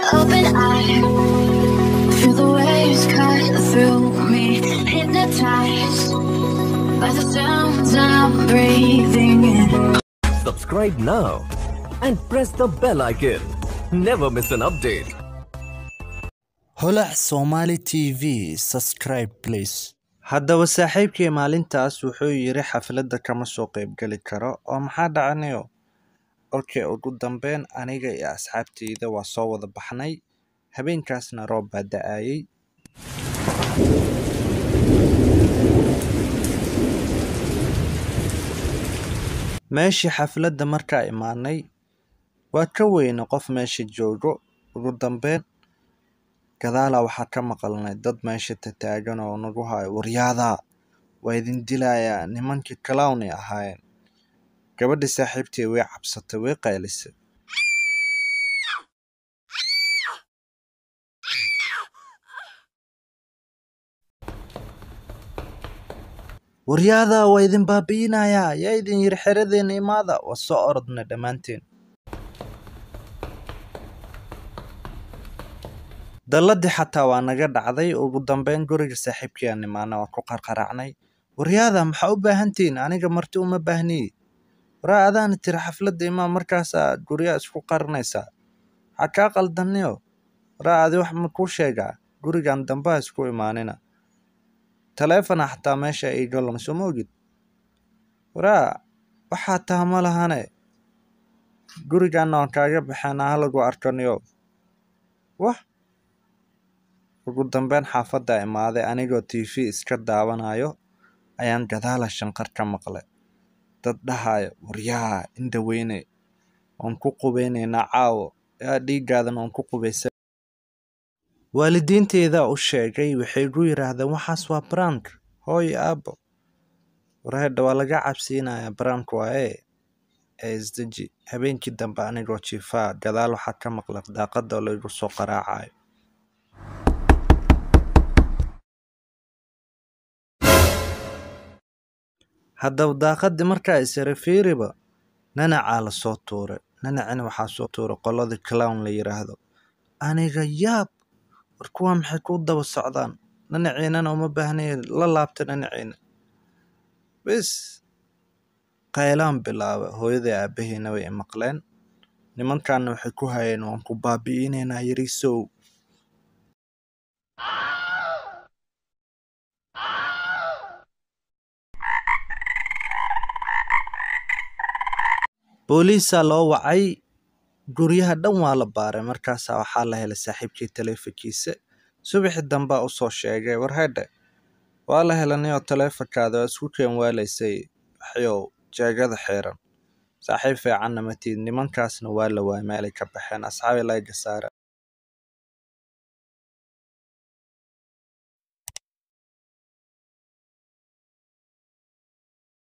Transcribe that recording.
open eye. Feel the waves cut through me, hypnotized by the sounds I'm breathing in. Subscribe now and press the bell icon. Never miss an update. holac somali t v subscribe please haddaba saaxiibkii maalintaas wuxuu yidhi xafladda kama soo qaybgeli karo oo maxaa dhacanayo okay ugu dambeyn aniga iyo asxaabteyda waa soo wada baxnay habeenkaasna roob baa da-ayay meeshii xafladda markaa imaanay waa ka weyne qof meesha joogo ugu dambeyn gadaala waxaa ka maqalnay dad meesha tataagan oo nagu hayo waryaadaa waa idin dilayaa nimankii clownay ahaayeen gabadhi saaxiibtay way cabsatay way qaylisay waryaadaa waa idin baabi'inayaa yaa idin yiri xeradeena imaada waa soo orodnay dhammaanteen dalladii xataa waa naga dhacday ugu dambeyn guriga saaxiibkii aan imaana waa ku qarqaraacnay waryaada maxaa u baahantihiin aniga marti uma baahniye waraa adaana tiri xafladda imaa markaasaa guryaa isku qarinaysaa waxaa kaa qaldaniyo waraa adi wax ma kuu sheegaa gurigan dambaha isku imaanina taleefona xataa meesha iiga lama soo ma ogid waraa waxaa taha ma lahane gurigaana waan kaaga baxeenaa halagu arkaniyo wah ugu dambeyn xaafadda imaaday anigoo t v iska daawanayo ayaan gadaala shanqar ka maqlay dad dhahayo waryaa indhaweyne waan ku qubeynaynaa caawo yaa dhiigaadan waan ku qubaysa waalidiinteeda u sheegay waxay gu yidhaahdeen waxaas waa brank hooy aabo warhedha waa laga cabsiinayaa brank waaye ee isdeji habeenkii dambe anigoo jiifaa gadaal waxaa ka maqlay daaqada oo laygu soo qaraacayo haddaba daaqadii markaa isira fiiriba nanacaa la soo tuuray nanacina waxaa soo tuuray qoladii clown la yidhaahdo aniga yaab war kuwaa maxay ku daba socdaan nanaciinana uma baahnaya la laabta nanaciina bis qaylaan bilaaba hooyadai aabahiina way imaqleen nimankaana waxay ku hayeen waan ku baabi'inaynaa yarisow booliisaa loo wacay guryaha dhan waa la baaray markaasaa waxaa la helay saaxiibkii taleefonkiisa subaxii dambaa usoo sheegay warhedhe waa la helanayoo taleefonkaada waa isku keen waalaysay waxyow jeegada xiiran saaxiib fiicanna matid nimankaasna waa la waay meelay ka baxeen asxaabi layga saara